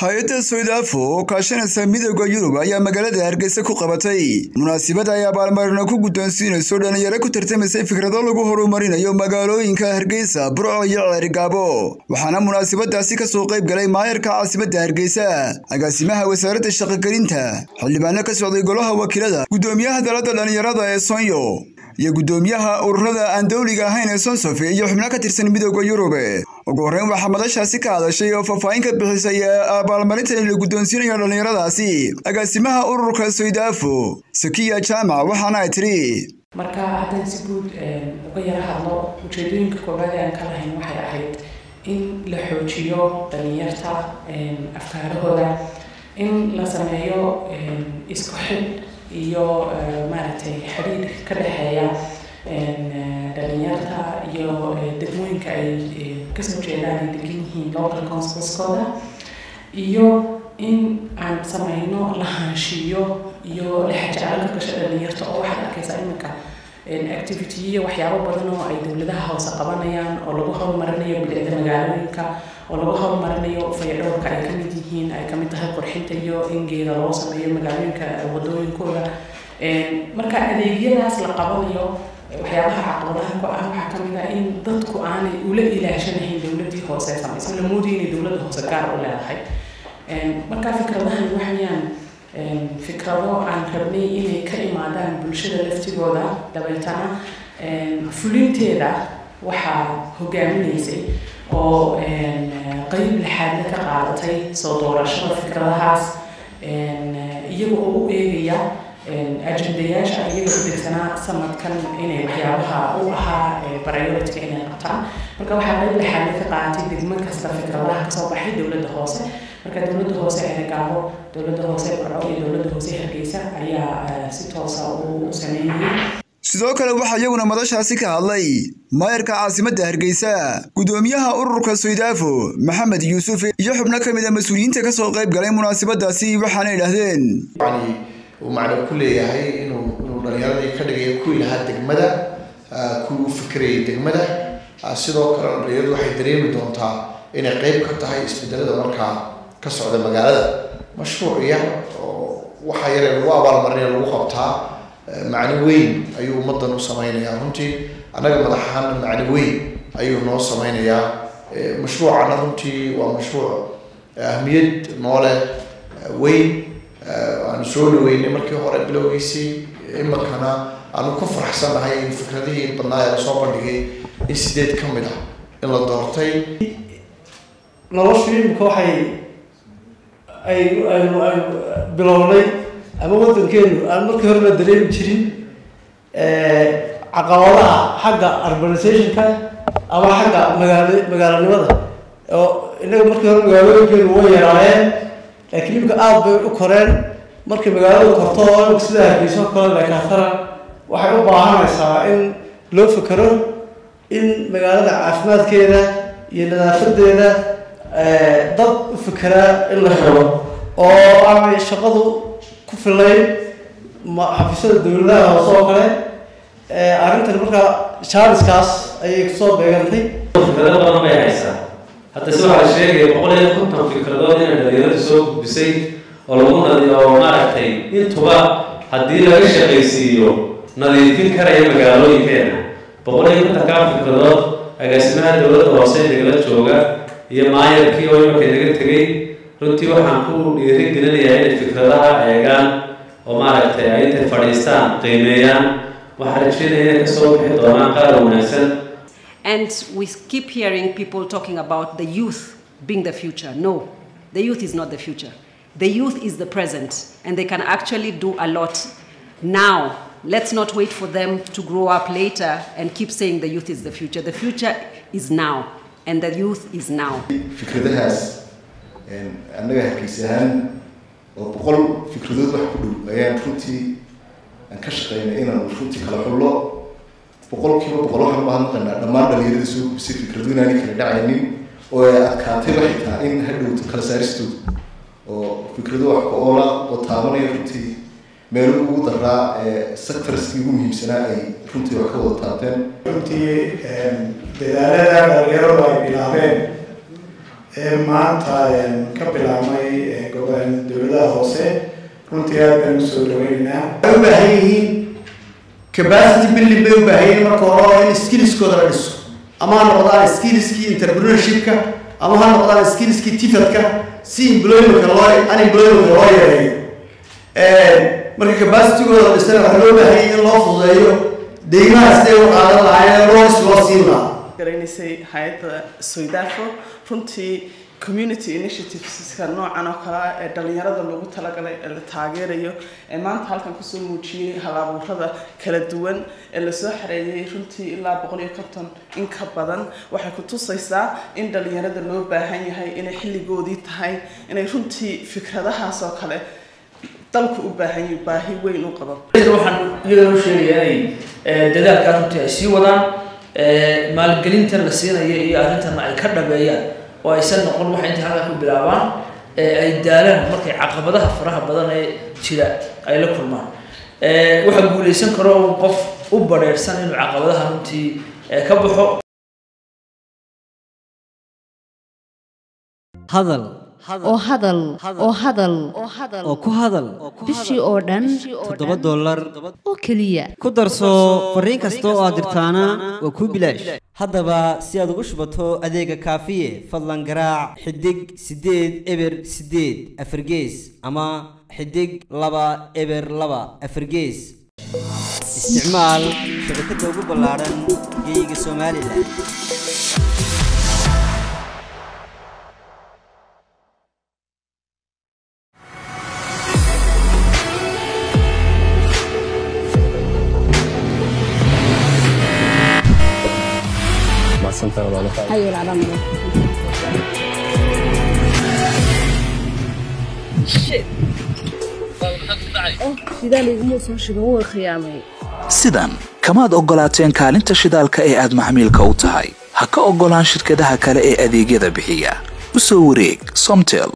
hay-adda soydafo oo kaashanaysa midooda yurub ayaa magaalada hargeysa ku qabatay munaasabada ay abaalmarino ku guddoonsiinayso dhalinyaro ku tartamaysay fikrado lagu horumarinayo magaalooyinka hargeysa burco iyo ceerigaabo waxaana munaasabadaasi kasoo qayb galay maayarka caasimadda hargeysa agaasimaha wasaaradda shaqogelinta xildhibaano ka socday golaha wakiilada guddoomiyaha dalada dhalinyarada ee sonyo iyo guddoomiyaha ururada aan dowliga ahayn ee sonsofe iyo xubno ka tirsan midooda yurub ugu horreyn waxaa madashaasi ka hadashay oo faahfaahin ka bixisay abaalmarinta la guddoonsiinayo dhallinyaradaasi agaasimaha ururka soydafo sakiya jaamac waxaana ay tiri marka haddaan si guud uga yara hadlo ujeedooyinka koowaad ee aan ka lahayn waxay ahayd in la xoojiyo dhalinyarta afkaarahooda in la sameeyo isku xidh iyo maaragtay xidhiidh ka dhexeeya dhalinyarta iyo degmooyinka ay kasoo jeedaan ay degan yihiin local councilskooda iyo in aan sameyno lahaanshiyo iyo lexajacalo ka gasho dhalinyarta oo waxaad arkaysaa iminka activity iyo waxyaabo badan oo ay dowladaha hoose qabanayaan oo lagu horumarinayo bilicda magaalooyinka oo lagu horumarinayo fayadhowrka ay kamid yihiin ay kamid tahay qurxinta iyo in geeda loo sameeyo magaalooyinka wadooyinkooda marka adeegyadaas la qabanayo waxyaabaha caqabadaha ku ah waxaa kamid ah in dadku aanay ula ilaashanahayn dowladii hoose samaysa la moodaya inay dowladda hoose gaar u leedahay marka fikradahani waxayaan fikrado aan rabnay inay ka imaadaan bulshada laftigooda dabeetana fulinteeda waxaa hogaaminaysay oo qeyb lixaadna ka qaadatay soo doorashada fikradahaas iyaga oo u eegaya ajendayaasha iyaga u degsanaa sanadkan inay waxyaabaha u ahaa priority inay qabtaan marka waxaa qeyb lixaadna ka qaadatay degmo kasta fikradaha kasoo baxay dowladda hoose marka dowladda hoose ceerigaabo dowladda hoose burco iyo dowladda hoose hargeysa ayaa si toosa u sameynayay sidoo kale waxaa iyaguna madashaasi ka hadlay maayarka caasimadda hargeysa guddoomiyaha ururka soydafo maxamed yuusuf iyo xubno ka mid a mas-uuliyiinta kasoo qayb galay munaasabadaasi waxaana idhaahdeen uu macno ku leeyahay inuu inuu dhalinyaradii ka dhigayo kuwii lahaa degmada kuwii u fikirayay degmada sidoo kalena dhalinyaradu waxay dareemi doontaa inay qeyb ka tahay isbedelada markaa ka socda magaalada mashruuc yar oo waxa yaree lagu abaalmarinaya lagu qabtaa macni weyn ayuu ummaddan u sameynayaa runtii annaga madax ahaana macni weyn ayuu noo sameynayaa mashruucana runtii waa mashruuc ahmiyad noole weyn aanu soo dhaweynay markii hore bilowgiisii iminkana aanu ku faraxsannahay in fikradihii badnaa ee lasoo bandhigay in sideed ka mid ah in la doortay noloshu imika waxay ay aynu aynu bilownay ama waddankeenu aan markii hore la dareemi jirin caqabadaha xagga urbanizationka ama xagga magaalo magaalanimada oo innaga markii hore magaalooyinkeenu way yaraayeen laakiin imika aada bay u koreen markay magaalada korto oo imika sida hargeyso kale lekaatana waxay u baahanaysaa in loo fekero in magaalada caafimaadkeeda iyo nadaafadeeda dad u fekeraa in la helo oo aanay shaqadu ku filayn xafiisyada dowladaha hoose oo kale arrintan markaa jaaliskaas ayay kusoo beegantay fikrado badan bay haysaa hadda si waxaa sheegaya boqol iyo konton fikradood inay dhalinyaradu soo gudbisay oo lagu nadi oo maaragtay intuba haddii laga shaqaysiiyo nadiifin karaya magaalooyinkeena boqol iyo kontonkaa fikradood agaasimaha dowladda hoose nagala jooga iyo maayarkii oo imanka naga tegay runtii waxaan ku dhiirigelinayaa inay fikradaha eegaan oo maaragtay ay intay fadhiistaan qiimeeyaan waxaan rajeynaya inay kasoo bixi doonaan qaar wanaagsan And we keep hearing people talking about the youth being the future. No, the youth is not the future. The youth is the present, and they can actually do a lot now. Let's not wait for them to grow up later and keep saying the youth is the future. The future is now, and the youth is now. fikradahaas annaga hargeysa ahaan oo boqol fikradood wax ku dhow ayaan runtii aan ka shaqeynay inaan runtii kala xullo boqol kiiba boqol waxaan mahadnaqaynaa dhammaan dhalinyarada soo gubisay fikradu inaanay kala dhacaynin oo ay adkaatay waxay tahay in hadhowto kala saaristooda oo fikrado wax ku oola oo taabanaya runtii meelo ugu daraa ee sectorskii ugu muhiimsanaa ay runtii wax ka wada taabteen runtii dadaalada dhalinyaradu ay bilaabeen ee maanta ka bilaabmay runtii aad baan usoo dhaweynaynaa waxay u baahan yihiin capacity building bay u baahan yihiin marka hore oo in skillskooda la dhiso ama ha noqdaan skillskii entrepreneurshipka ama ha noqdaan skillskii tifadka si employmentka loo unemploymentka loo yareeyo marka capacitygooda la dhisana waxaa loo baahan yahay in loo fududeeyo deymaha siday u qaadan lahaayeen lois loo siin lahaa garanaysay hay-adda soydafo runtii community initiativeska noocan oo kale ah ee dhalinyarada loogu talagalay ee la taageerayo ee maanta halkan kusoo muujiyey hal-abuurada kala duwan ee lasoo xareeyay runtii ilaa boqol iyo konton in ka badan waxay ku tusaysaa in dhalinyarada loo baahan yahay inay xilligoodii tahay inay runtii fikradahaas oo kale dalku u baahan yahay baahi weyn u qabo waxaan iyagana u sheegayaa inay dadaalkaa runtii ay sii wadaan maalgelintan la siinaya iyo arrintanna ay ka dhabeeyaan oo aysan noqon waxa intay halkaa ku bilaabaan ay daalaan markay caqabadaha faraha badan ee jira ay la kulmaan waxaa guuleysan karo un qof u badheersan inuu caqabadaha runtii ka baxo hadal oo hadal oo hadal oo ku hadal bishii oo dhan toddoba dollar oo keliya ku darso fariin kasta oo aad dirtaana waa kuu bilaash haddaba si aad ugu shubato adeega kaafiye fadlan garaac xidig siddeed eber siddeed afargees ama xidig laba eber laba afargees isticmaal shabakadda ugu ballaaran geeyiga somalilan sidan kamaad oggolaateen kaalinta shidaalka ee aad maxmiilka u tahay ha ka oggolaan shirkadaha kale ee adeegyada bixiya u soo wareeg somtel